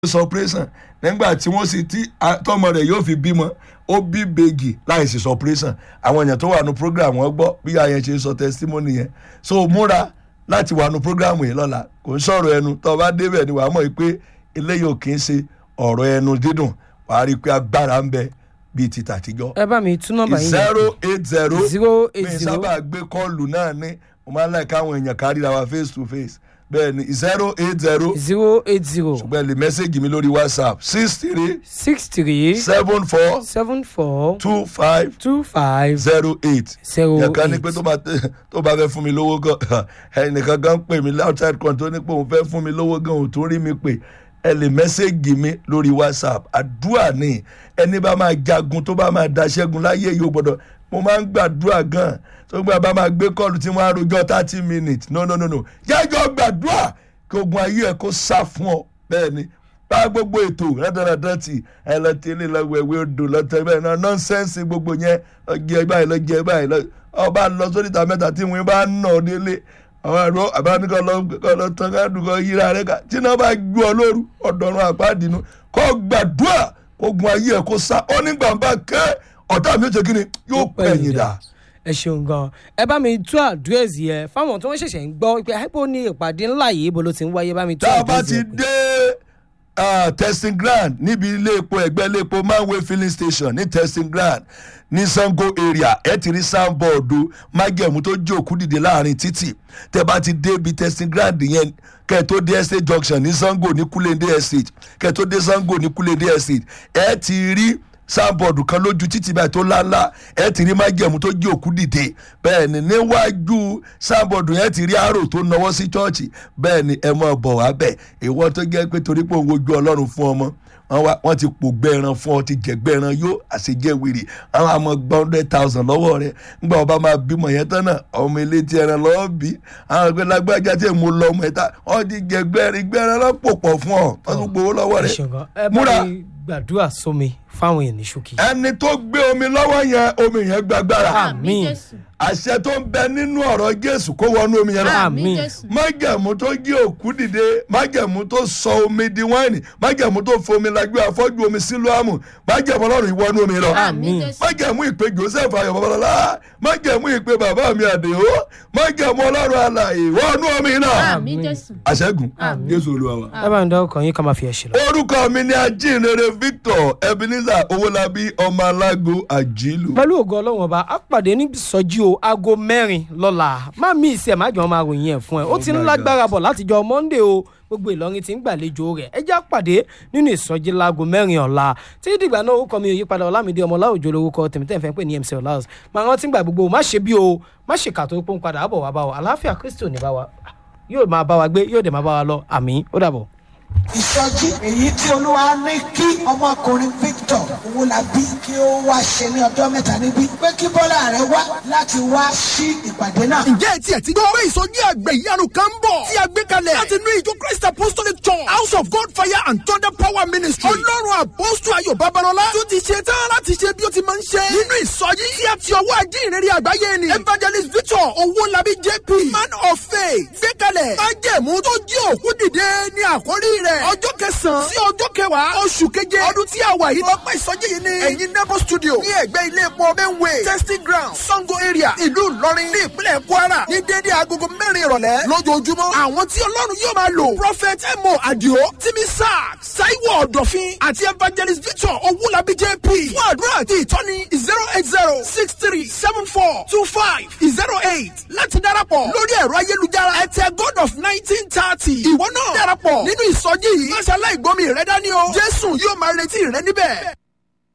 sọpírẹ́sàn nígbà tí wọ́n sì tí tọmọ rẹ̀ yóò fi bímọ ó bí bègì láì sí sọpírẹ́sàn àwọn èèyàn tó wà nù program wọn gbọ́ bí àyẹn ṣe sọ testimony yẹn so múra láti wà nù program yìí lọ́la kò ń sọ̀rọ̀ ẹnu tó o bá débẹ̀ ni wàá mọ̀ pé eléyìí ò kì í ṣe ọ̀rọ̀ ẹnu dídùn wàá rí i pé agbára ń bẹ bíi ti tàtijọ́. ẹ bá mi tún nọ́mbà yín zero eight zero zero eight mi zero sábà gbé kọ́ọ̀lù náà ní mo máa ń láì káwọn èèyàn kárí ra wa face to face bẹ́ẹ̀ ni zero eight zero zero eight zero ṣùgbọ́n ẹ lè mẹ́sẹ̀gì mi lórí whatsapp six three six three seven four seven four two five two five zero eight zero yẹn kan ní eight. pé tó bá tó bá fẹ́ fún mi lówó gan ẹnìkan gan pè mí outside kan tó ní pé òun fẹ́ fún mi lówó gan òun tó rí mi pè ẹ lè mẹ́sẹ̀gì mi lórí whatsapp àdúrà ni ẹni bá máa jagun tó bá máa daṣẹ́gun láyé yóò gbọ́dọ̀ mo máa ń gbàdúrà gan tó gbà bá máa gbé kọ́ọ̀lù tí wọ́n á rojọ́ thirty minutes no no no no jẹ́jọ́ gbàdúrà kí ogun ayé ẹ̀ kó sá fún ọ bẹ́ẹ̀ ni bá gbogbo ètò rẹ́dọ̀rẹ́dọ̀ tì ẹ lọ tí ilé lọ́wọ́ ẹ̀wé odò lọ́tọ̀ bẹ́ẹ̀ náà nọ́nsẹ́nsì gbogbo yẹn ọjẹ́ báyìí lọ́jẹ́ báyìí lọ ọba lọ sórí ìta mẹ́ta tí wọ́n bá ń nà ọ́ délé àwọn ẹ̀rọ àbáníkọ́ lọ kọ́ lọ tán ká dùn kọ́ yíra rẹ̀ ká tí náà bá gbú ọ lóru ọ̀dọ̀run àpáàdínú kọ́ gbàdúrà ogun ayé ẹ̀ kó sá ó nígbà bá kẹ́ ọ̀tá mi ó ṣe kí ni yóò pẹ̀yìn dà. ẹ ṣeun gan ẹ bá mi tú àdírẹ́sì yẹn fáwọn tí wọ́n ṣẹ̀ṣẹ̀ ń gbọ́ pé àìpọ̀ ní ìpàdé ńlá yìí ibo ló ti ń wáyé bá mi tú tá a bá àdírẹ́sì ti yẹn. dé ah, testing ground níbi ilé epo ẹgbẹ́ ilé epo manway filling station ní testing ground ní sango area ẹ ti rí sanbọọdù májẹ̀mú tó jí òkú dìde láàrin títì tẹ bá ti dé ibi testing ground yẹn kẹ tó dé estate junction ní sango ní kulende estate kẹ tó dé sango ní kulende estate ẹ ti rí sábọọdù kan lójú títì báyìí tó láńlá ẹ ti rí májẹ̀mú tó jí òkú dìde bẹ́ẹ̀ ni níwájú sábọọdù yẹn ti rí àrò tó nawọ́ sí chọ́ọ̀chì bẹ́ẹ̀ ni ẹ mọ̀ bọ̀ wá bẹ̀ ìwọ tó jẹ́ pé torí pé òun ojú ọlọ́run fún ọmọ wọn wá wọn ti pògbẹ́ ẹran fún ọ ti jẹ̀gbẹ́ ẹran yó àṣejẹ́ wèrè àwọn àmọ́ gba hundred thousand lọ́wọ́ rẹ ńgbà ọba máa bímọ yẹn tán náà ọmọ ilé tí ẹran lọ́wọ́ bí àwọn ẹgbẹ́ lágbájá tí mo lọ ọmọ ẹ̀ta wọn ti jẹ̀gbẹ́ ẹran ìgbẹ́ ẹran lọ́pọ̀ pọ̀ fún ọ wọn tún gbowó lọ́wọ́ ẹ rẹ ṣeun gan ẹ bá múra mi gbàdúrà sómi fáwọn èèyàn ní ṣókí. ẹni tó gbé omi lọ́wọ́ yẹn omi yẹn gbàgbára Àmín. jésù àṣẹ tó ń bẹ nínú ọ̀rọ̀ jésù kó wọnú omi yẹn lọ Àmín. àmì jésù májẹ̀mú tó jí òkú dìde májẹ̀mú tó sọ omi di wáìnì májẹ̀mú tó fomi lajú afọ́jú omi sílùámù májẹ̀mú ọlọ́run ìwọ́nú omi lọ àmì Àmín. jésù májẹ̀mú ìpè joseph ayọ̀ babalọ́lá májẹ̀mú ìpè bàbá mi àdèhó májẹ̀mú ọlọ́run alàyè wọnú omi náà àmì jésù àṣẹ́gun Àmín. jésù olúwa wa. ẹ bá mi dá ọkàn yín ká máa fi ẹ̀ ṣe lọ. orúkọ mi ni ajínrere victor ebenezer owólabí ọmọ alágo àjílù. pẹ̀lú ògo ọlọ́run ọba á pàdé ní sọ́jí o aago mẹ́rin lọ́la má mi ìsẹ̀ má jọ máa ròyìn ẹ̀ fún ẹ ó ti ń my lágbára bọ̀ látijọ́ monday o gbogbo ìlọrin ti ń gbàlejò rẹ̀ ẹ já pàdé nínú ìsọjí láago mẹ́rin ọ̀la tí dìgbà náà orúkọ mi ò yípadà ọlámídé ọmọ ọláòjò lórúkọ tèmítẹ́ ìfẹ́ pé ní mc ọláòs máa rántí gbà gbogbo má ṣe bí o má ṣe kà tó pọ́n padà àbọ̀ wá bá wa àlàáfíà kristi ò ní bá wa yóò máa bá wa gbé yóò dẹ̀ máa bá wa lọ àmín ó dàbọ̀. ìsọjí èyí tí olúwa ní kí ọmọkùnrin victor owólabí kí ó wá ṣe ní ọjọ́ mẹ́ta níbí pé kí bọ́lá rẹ̀ wá láti wá sí ìpàdé náà. ǹjẹ́ etí ẹ̀ ti gbọ́ pé ìsọjí àgbẹ̀ ìyanu kan ń bọ̀ tí a gbé kalẹ̀ láti inú ìjọ christ apostolic church house of god fire and thunder power ministry ọlọ́run àpọ́sù ayọ̀ babalọ́lá tó ti ṣe tán láti ṣe bí ó ti máa ń ṣe nínú ìsọjí tí a ti ọwọ́ ajínrere àgbáyé ni evangelist victor owólabí jp man of faith gbé kalẹ̀ májẹ̀mú tó jí òkú dìde ní àkórí rẹ̀ ọjọ́ kẹsàn-án sí ọjọ́ kẹwàá oṣù keje ọdún tí a wà yìí ọpẹ́ ìsọjí yìí ni ẹ̀yin nebo studio ní ẹ̀gbẹ́ ilé epo benway testing ground sango area ìlú ìlọrin ní ìpínlẹ̀ kwara ní déédéé agogo mẹ́rin ìrọ̀lẹ́ lójoojúmọ́ àwọn tí ọlọ́run yóò máa lò prophet emo adio timi sack saiwo ọ̀dọ̀fin àti evangelist victor owulabi jp fún àdúrà àti ìtọ́ni zero eight zero six three seven four two five zero eight láti darapọ̀ lórí ẹ̀rọ ayélujára ẹ̀tẹ̀ god of nineteen thirty ìwọ náà darapọ̀ nínú ìsọjí yìí máṣáláì gbọ́mi rẹ dání o jésù yóò máa retí rẹ níbẹ̀.